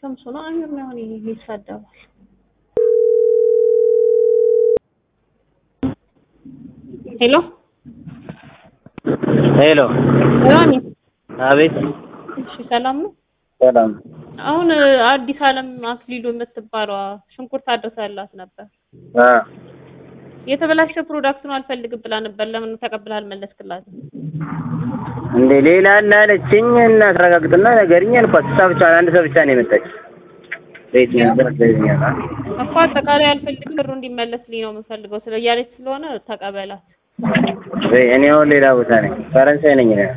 ተምሱ ነው አሚር ነው አሁን ይሳደባል። ሄሎ ሄሎ ራሚ አቤት እሺ፣ ሰላም ነው። ሰላም አሁን አዲስ አለም አክሊሉ የምትባለዋ ሽንኩርት አድርሳላት ነበር። አ የተበላሸ ፕሮዳክት ነው አልፈልግም ብላ ነበር። ለምን ተቀብላ አልመለስክላትም? እንዴ ሌላ አለ አለችኝ እና ተረጋግጥና ነገርኝ አልኳት። እሷ ብቻ አንድ ሰው ብቻ ነው የመጣች ቤት ነበር ዘይኛና እኮ አጠቃላይ አልፈልግም ብሩ እንዲመለስልኝ ነው የምፈልገው ስለ እያለች ስለሆነ ተቀበላት። ወይ እኔ አሁን ሌላ ቦታ ነኝ፣ ፈረንሳይ ነኝ እኔ።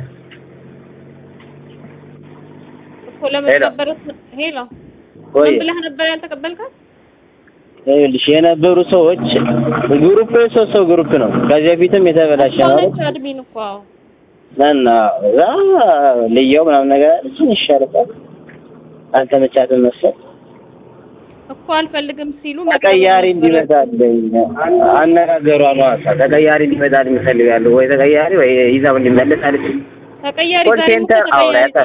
እኮ ለምን ሄሎ። ነበረ? ሄሎ ወይ ምን ብለህ ነበር ያልተቀበልካት? ይኸውልሽ የነበሩ ሰዎች ግሩፕ ሶስት ሰው ግሩፕ ነው። ከዚህ በፊትም የተበላሸ ነው ሆነች አድሚን እኮ አዎ። እና እዛ ልየው ምናምን ነገር እሱን ይሻልታል። አልተመቻትም መሰል እኮ አልፈልግም ሲሉ ተቀያሪ እንዲመጣልኝ አነጋገሯ ነው። አሳ ተቀያሪ እንዲመጣልኝ እፈልጋለሁ። ወይ ተቀያሪ ወይ ይዛው እንዲመለስ አለች። ተቀያሪ ኮል ዛሬም ሴንተር ተቀያሪ አውሪያታል።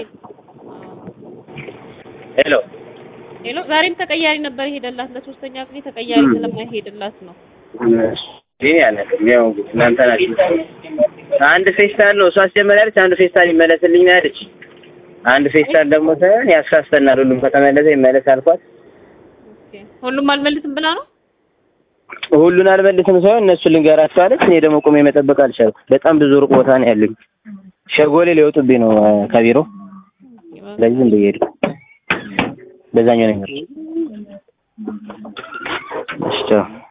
ሄሎ ሄሎ ዛሬም ተቀያሪ ነበር የሄደላት ለሶስተኛ ጊዜ ተቀያሪ ም። ስለማይሄድላት ነው። ይሄ ያለቅም ያው እንግዲህ እናንተ ናችሁ። አንድ ፌስታል ነው እሷ አስጀመሪያለች። አንድ ፌስታል ይመለስልኝ ነው ያለች። አንድ ፌስታል ደግሞ ሳይሆን ያሳስተናል። ሁሉም ከተመለሰ ይመለስ አልኳት። ኦኬ ሁሉም አልመልስም ብላ ነው። ሁሉን አልመልስም ሳይሆን እነሱ ልንገራቸው አለች። እኔ ደግሞ ቁሜ መጠበቅ አልቻልኩም። በጣም ብዙ ሩቅ ቦታ ነው ያለኝ። ሸጎሌ ሊወጡብኝ ነው እ፣ ከቢሮ ስለዚህ ዝም ብዬ ሄድኩ። በዛኛው ነው የሚመጣው። እሺ ቻው።